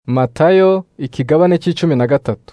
Matayo ikigabane c'icumi na gatatu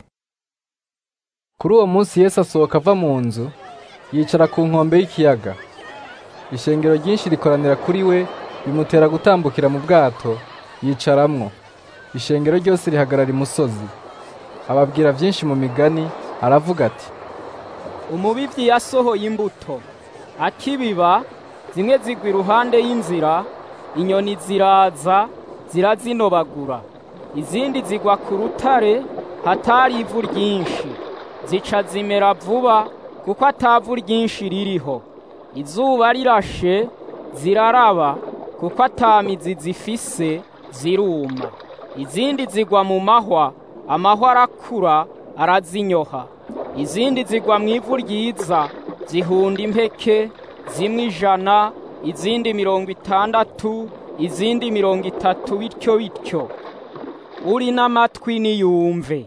Kuri uwo munsi Yesu asohoka ava mu nzu yicara ku nkombe y'ikiyaga ishengero ryinshi rikoranira kuri we bimutera gutambukira mu bwato yicaramwo ishengero ryose rihagarara imusozi ababwira vyinshi mu migani aravuga ati umubivyi yasohoye imbuto akibiba zimwe zigwa iruhande y'inzira inyoni ziraza zirazinobagura izindi zigwa ku rutare hatari ivu ryinshi zica zimera vuba kuko atavu ryinshi ririho izuba rirashe ziraraba kuko ata mizi zifise ziruma izindi zigwa mu mahwa amahwa arakura arazinyoha izindi zigwa mu ivu ryiza zihunda impeke zimwe ijana izindi mirongo itandatu izindi mirongo itatu bityo bityo uri n'amatwi niyumve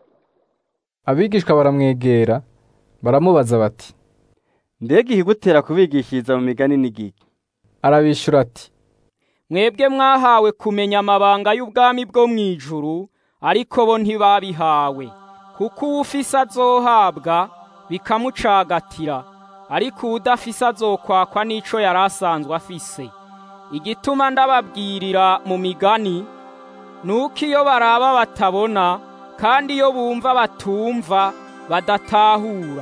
abigishwa baramwegera baramubaza bati mbega ihigutera kubigishiriza mu migani n'igiki arabishura ati mwebwe mwahawe kumenya amabanga y'ubwami bwo mu ijuru ariko bo ntibabihawe kuko uwufise azohabwa bikamucagatira ariko uwudafise azokwakwa n'ico yari asanzwe afise igituma ndababwirira mu migani nuko iyo baraba batabona kandi iyo bumva batumva badatahura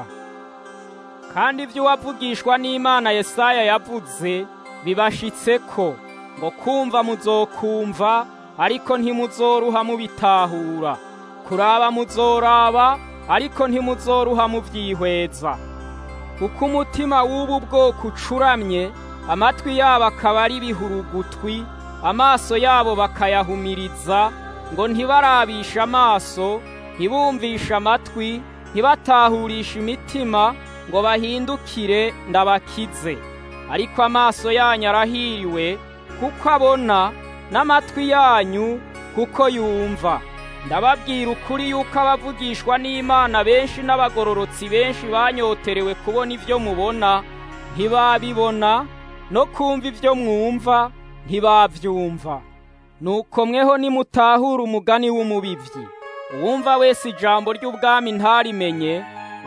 kandi ibyo uwavugishwa n'imana yesaya yavuze bibashitseko ngo kumva muzokumva ariko ntimuzoruha mubitahura kuraba muzoraba ariko ntimuzoruha muvyihweza kuko umutima w'ubu bwoko ucuramye amatwi yabo akaba ari ibihurugutwi amaso yabo bakayahumiriza ngo ntibarabishe amaso ntibumvishe amatwi ntibatahurishe imitima ngo bahindukire ndabakize ariko amaso yanyu arahiriwe kuko abona n'amatwi yanyu kuko yumva ndababwira ukuri yuko abavugishwa n'imana benshi n'abagororotsi benshi banyoterewe kubona ibyo mubona ntibabibona no kumva ibyo mwumva ntibavyumva nuko mweho nimutahura umugani w'umubivyi uwumva wese ijambo ry'ubwami ntarimenye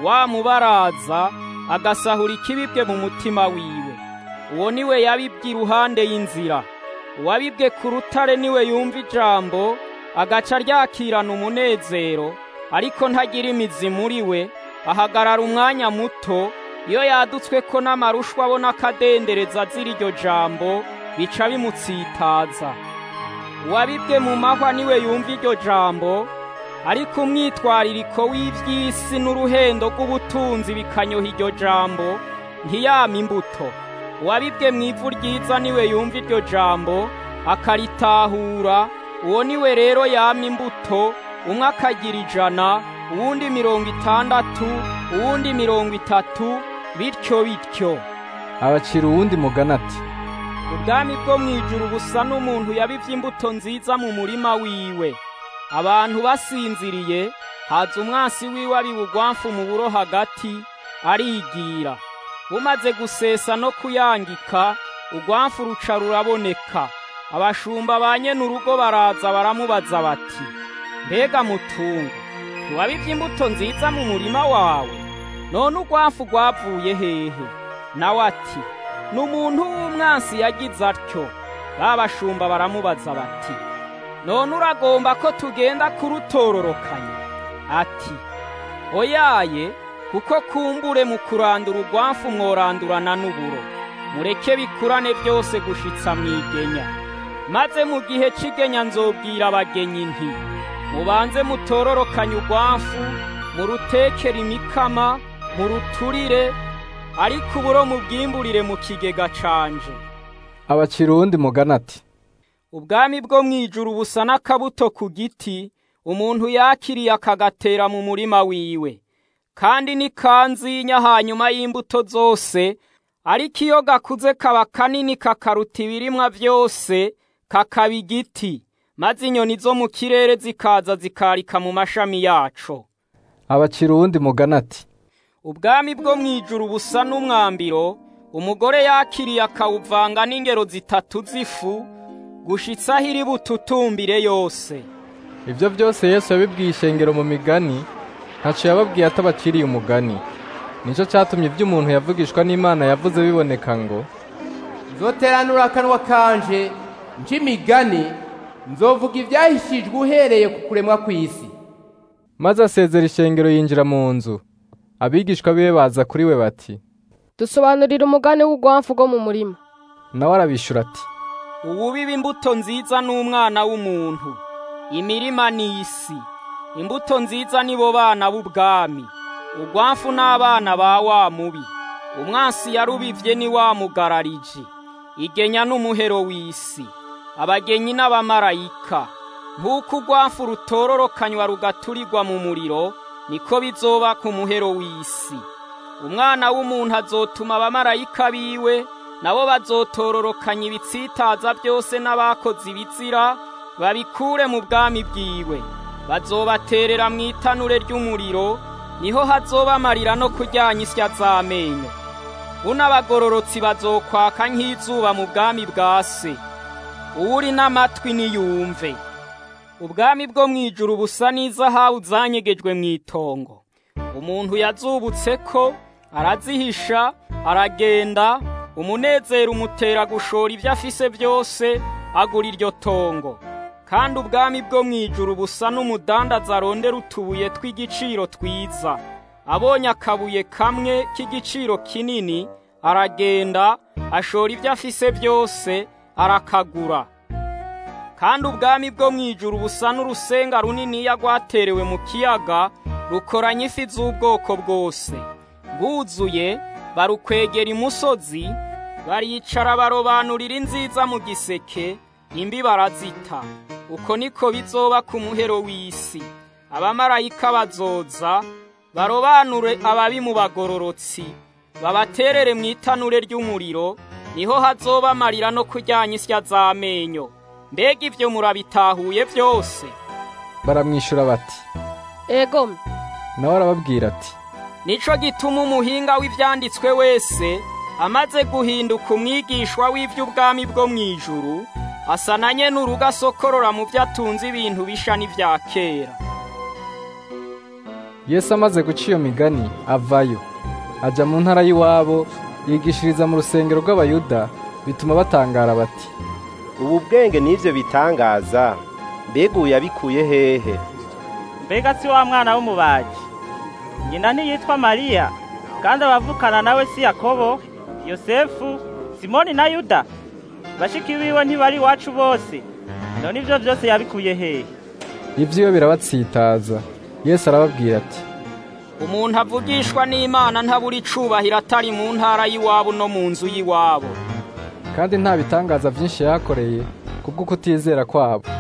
wamubaraza agasahura ikibibwe mu mutima wiwe uwo niwe yabibwe iruhande y'inzira uwabibwe ku rutare niwe yumva ijambo agaca ryakirana umunezero ariko ntagira imizi muri we ahagarara umwanya muto iyo yadutswe ko n'amarushwa abona akadendereza azira iryo jambo bica bimutsitaza uwabibwe mu mahwa niwe yumva iryo jambo ariko umwitwaririko w'ivy'isi n'uruhendo rw'ubutunzi bikanyoha iryo jambo ntiyama imbuto uwabibwe mu ivu ryiza niwe yumva iryo jambo akaritahura uwo niwe rero yama imbuto umwe akagira ijana uwundi mirongo itandatu uwundi mirongo itatu bityo bityo abacira uwundi mugani ati ubwami bwo mu ijuru busa n'umuntu yabivye imbuto nziza mu murima wiwe abantu basinziriye haza umwansi wiwe abibugwamfu mu buro hagati arigira bumaze gusesa no kuyangika ugwamfu ruca ruraboneka abashumba ba nyene urugo baraza baramubaza bati mbega mutungo ntiwabivye imbuto nziza mu murima wawe none ugwamfu rwavuye hehe nawe ati ni umuntu w'umwansi yagize atyo ba bashumba baramubaza bati none uragomba ko tugenda kurutororokanya ati oyaye kuko kumbure mu kurandura urwamfu mworandurana n'uburo mureke bikurane byose gushitsa mwigenya maze mu gihe c'igenya nzobwira abagenyi nti mubanze mutororokanye urwamfu murutekere imikama muruturire ariko uburo mubwimburire mu kigega canje abacira uwundi mugani ati ubwami bwo mu ijuru busa n'akabuto ku giti umuntu yakiriye akagatera mu murima wiwe kandi ni kanzinya hanyuma y'imbuto zose ariko iyo gakuze kaba kanini kakaruta ibirimwa byose kakaba igiti maze inyoni zo mu kirere zikaza zikarika mu mashami yaco abacira uwundi mugani ati ubwami bwo mu ijuru busa n'umwambiro umugore yakiriye akawuvanga n'ingero zitatu z'ifu gushitsa aho iri bututumbire yose ibyo byose yesu yabibwiye ishengero mu migani ntaco yababwiye atabaciriye umugani nicyo cyatumye ibyo umuntu yavugishwa n'imana yavuze biboneka ngo nzoteranura akanwa kanje nca imigani nzovuga ibyahishijwe uhereye ku kuremwa kw'isi maze asezera ishengero yinjira mu nzu abigishwa biwe baza kuri we bati dusobanurira umugani w'urwamfu rwo mu murima nawe arabishura ati uwubiba imbuto nziza n'umwana w'umuntu imirima ni isi imbuto nziza nibo bana b'ubwami urwamfu n'abana ba wa mubi umwansi yarubivye ni wa mugarariji igenya n'umuhero w'isi abagenyi n'abamarayika nk'uko urwamfu rutororokanywa rugaturirwa mu muriro niko bizoba ku muhero w'isi umwana w'umuntu azotuma abamarayika biwe nabo bazotororokanya ibitsitaza byose n'abakoze ibizira babikure mu bwami bwiwe bazobaterera mu itanure ry'umuriro niho hazobamarira no kuryanya isya z'amenyo buno abagororotsi bazokwaka nk'izuba mu bwami bwa se uwuri n'amatwi niyumve ubwami bwo mu ijuru busa n'izahabu zanyegejwe mu itongo umuntu yazubutse ko arazihisha aragenda umunezero umutera gushora ibyo afise byose agura iryo tongo kandi ubwami bwo mu ijuru busa n'umudandaza arondera utubuye tw'igiciro twiza abonye akabuye kamwe k'igiciro kinini aragenda ashora ibyo afise byose arakagura kandi ubwami bwo mu ijuru busa n'urusenga runiniya rwaterewe mu kiyaga rukoranye ifi z'ubwoko bwose bwuzuye barukwegera imusozi baricara barobanurira inziza mu giseke imbi barazita uko niko bizoba ku muhero w'isi abamarayika bazoza barobanure ababi mu bagororotsi babaterere mu itanure ry'umuriro niho hazobamarira no kuryanya isya z'amenyo mbega ibyo murabitahuye byose baramwishyura bati ego nawe arababwira ati nico gituma umuhinga w'ibyanditswe wese amaze guhinduka umwigishwa w'iby'ubwami bwo mu ijuru asa na nyene urugo asokorora mu byo atunze ibintu bisha n'ibya kera yesu amaze guca iyo migani avayo ajya mu ntara y'iwabo yigishiriza mu rusengero rw'abayuda bituma batangara bati ubu bwenge n'ibyo bitangaza mbega ubu yabikuye hehe mbega si wa mwana w'umubaji nyina ntiyitwa mariya kandi abavukana nawe si yakobo yosefu simoni na yuda bashiki biwe ntibari iwacu bose none ibyo byose yabikuye hehe ibyiwe birabatsitaza yesu arababwira ati umuntu avugishwa n'imana ntabura icubahiro atari mu ntara y'iwabo no mu nzu y'iwabo kandi nta bitangaza byinshi yahakoreye kubwo kutizera kwabo